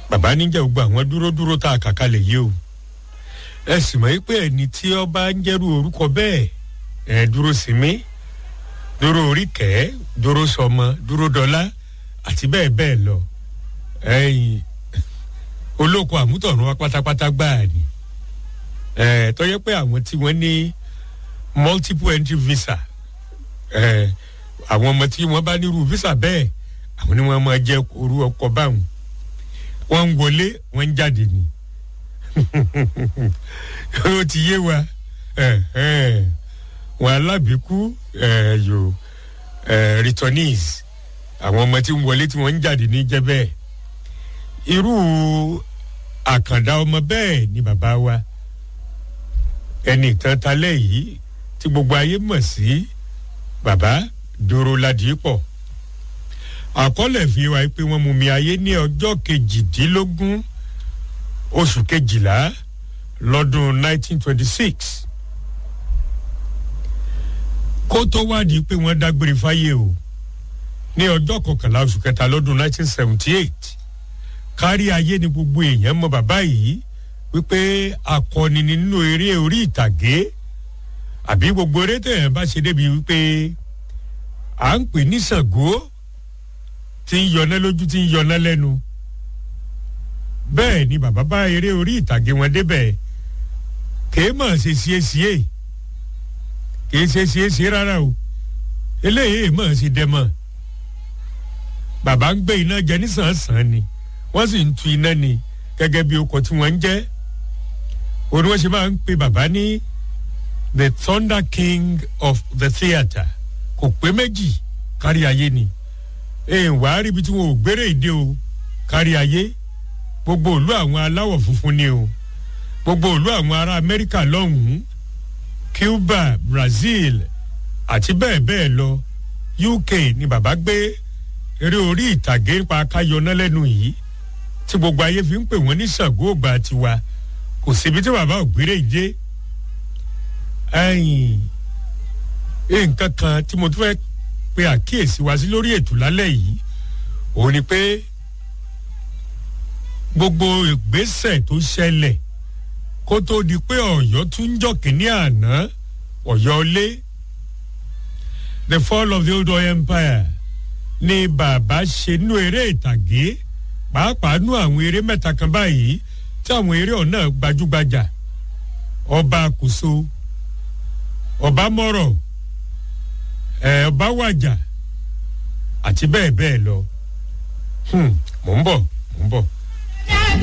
bàbá níjà gbogbo àwọn dúró dúró tá a kà kalẹ̀ yìí o ẹ sì mọ̀ pé ẹni tí ọba ń jẹ́rú orúkọ bẹ́ẹ̀ ẹ dúró sí mi dúró oríkẹ́ dúró sọmọ dúró dọ́là àti bẹ́ẹ̀ bẹ́ẹ̀ lọ ẹ̀yìn olóko àmútọ̀run wa pátápátá gbáà ni ẹ̀ tọ́jẹ́ pé àwọn tí wọ́n ní multiple entry visa ẹ̀ àwọn ọmọ tí wọ́n bá nírú visa bẹ́ẹ̀ àwọn ni wọ́n máa jẹ́ orú ọkọ̀ báwọn wọ́n ń wọlé wọ́n ń jáde ni ó ti yé wa wọn alábìíkú yòó returnees àwọn ọmọ tí ń wọlé tí wọ́n ń jáde ní jẹ́ bẹ́ẹ̀ irú àkàndá ọmọ bẹ́ẹ̀ ni bàbá wa ẹnì kan talẹ́ yìí tí gbogbo ayé mọ̀ sí bàbá dòrò ládìípọ̀ àkọọ́lẹ̀ fi wá pé wọ́n mú mi ayé ní ọjọ́ kejìdínlógún oṣù kejìlá lọ́dún 1926 kó tó wádìí pé wọ́n dágbére fáyé o ní ọjọ́ kọkànlá oṣù kẹta lọ́dún 1978 kárí ayé ni gbogbo èèyàn mọ bàbá yìí wípé akọni nínú eré orí ìtàgé àbí gbogbo eré tẹ̀yàn bá ṣe débi wípé à ń pè ní Ṣàngó tí ń yọná lójú tí ń yọná lẹ́nu bẹ́ẹ̀ ni bàbá bá eré orí ìtàgé wọn débẹ̀ kèé mọ̀ ṣe ṣiyèṣiyè kèé ṣe ṣiyèṣiyè rárá o eléyìí mọ̀ ṣe dẹ́mọ̀ bàbá ń gbé iná jẹ nísànsán ni wọ́n sì ń tu iná ni gẹ́gẹ́ bí okọ̀ tí wọ́n ń jẹ́ òun ni wọ́n ṣe máa ń pe bàbá ní the thunder king of the theatre kò pé méjì kárí ayé ni èèyàn wàá rí ibi tí wọn ò gbére ìdè o kárí ayé gbogbo ìlú àwọn aláwọ̀ funfun ni o gbogbo ìlú àwọn ará amẹ́ríkà lọ́hùn-ún cuba brazil àti bẹ́ẹ̀ bẹ́ẹ̀ lọ uk ni bàbá gbé eré orí ìtàgé nípa káyọná lẹ́nu yìí tí gbogbo ayé fi ń pè wọ́n ní Ṣàngó ògbà tiwa kò síbi tí bàbá ògbéré ìdé nǹkan kan tí mo tún fẹ́ pe àkíyèsí wa sí lórí ètò lálẹ́ yìí òun ni pé gbogbo ìgbésẹ̀ tó ṣẹlẹ̀ kó tó di pé ọ̀yọ́ tún ń jọ kínní àná ọ̀yọ́ lé the fall of the old Oyo empire ni bàbá ṣe nú eré ìtàgé pàápàá nú àwọn eré mẹ́ta kan báyìí tí àwọn eré ọ̀nà gbajúgbajà ọba àkóso ọba mọ́rọ̀ ẹ̀ ọba wàjà àti bẹ́ẹ̀ bẹ́ẹ̀ lọ mò ń bọ̀ mò ń bọ̀.